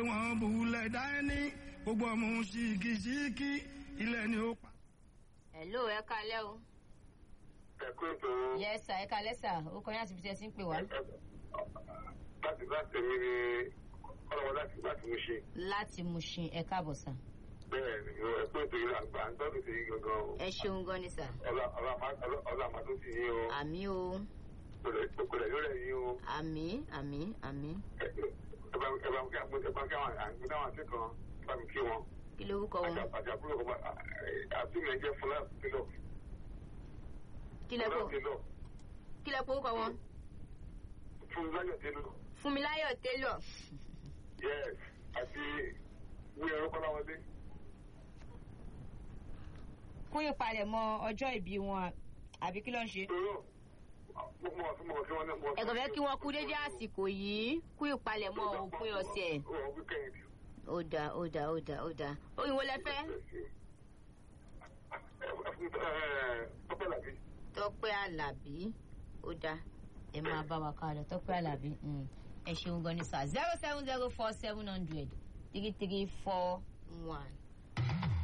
wọ́n bulẹ̀ dání gbogbo ọmọ ṣìkìṣìkì ilẹ̀ ni ó pa. hello ẹ kalẹ́ o. ẹ̀kú ètò yes sir ẹ kalẹ́ sir ó kọ́ yín àti ibi tí ẹ ti ń pè wá. láti láti mi ni ọlọ́wọ́ láti láti mú ṣe láti Mushin ẹ káàbọ̀ sir. bẹ́ẹ̀ ni ẹ̀kú ètò yìí àgbà ń tọ́jú sí yìí gangan o ẹ ṣeun gan ni sir. ọlá àmàtó sí yín o àmì o kòlẹ̀ yóò rẹ̀ yín o àmì àmì àmì ẹ bá ẹ bá kí àwọn ẹ bá kí àwọn àgbẹ̀ àwọn àti kan bá mi kí wọn kí lorúkọ wọn àti àbúrò ọmọ àti mi jẹ́ fúlá kílọ̀ kí lẹ fúlá kó kílọ̀ kí lẹ kó orúkọ wọn. fún láyọ̀ kílọ̀ Fúnmiláyọ̀ Taylor yes àti wíyẹn orúkọ láwọn dé. fún ìpalẹ̀mọ́ ọjọ́ ìbí wọn àbí kí ló ń ṣe. ẹ̀gàn fẹ́ kí wọ́n kú dédé àsìkò yìí kú ìpalẹ̀mọ́ òpin ọ̀sẹ̀. ó dáa ó dáa ó dáa ó dáa oyin wo lẹ fẹ́. Tọ́pẹ́ Àlàbí ó dáa ẹ máa bá wa ká lọ Tọ́pẹ́ Àlàbí mm. ẹ ṣeun gan ni sir zero seven zero four seven hundred three three four one.